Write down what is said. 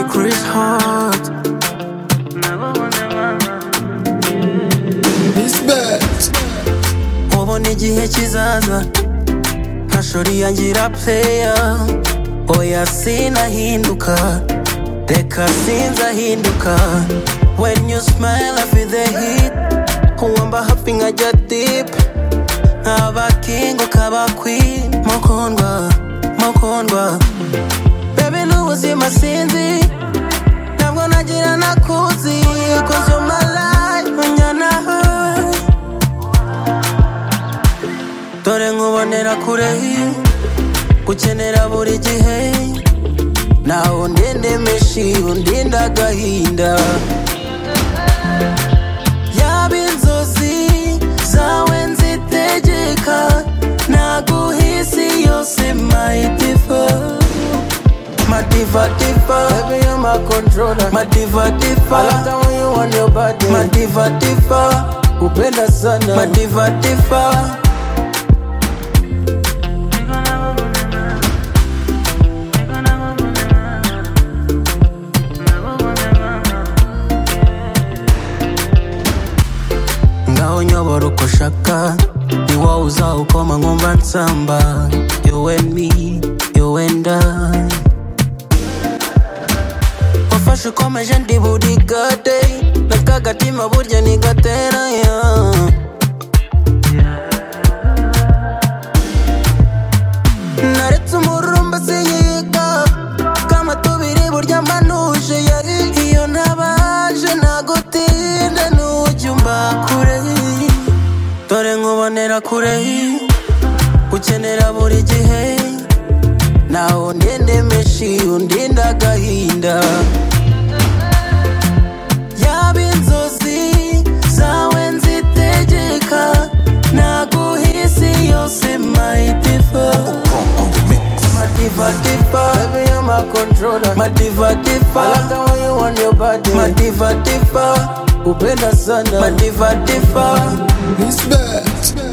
Chris Hart. ubona igihe kizaza ntashori yangira pleya oya sinahinduka reka sinzahinduka when you smile I feel the heat uwamba happy nkajya deep nkaba king ukaba queen mukundwa mukundwa baby n'ubuzima sinzi ntabwo nagira nakuzi cause you're my life unyana dore nkubonera kure gukenera buri gihe nawe undinde meshi undinde agahinda yaba inzozi zawe nzitegeka naguhisi yose mayidiva madivadiva Baby, you're my controller madivadiva I love the way you want your body madivadiva upenda sana madivadiva ngaho nyobora uko ushaka ni wowe uzawukoma nkumva nsamba you and me you and I wafashe ukomeje ndi burigade na kagatima burya ni gateranya naretse umururumba sinyiga kama tubiri burya mpanuje yari iyo ntabaje nagutinda n'ujya umba kure dore nkubonera kure ukenera buri gihe nawe undinde meshi undinde agahinda yaba inzozi zawe nzitegeka naguhisi yose mayidifa My diva diva Baby you're my controller My diva diva I like the way you want your body My diva diva Upenda sana My diva diva It's bad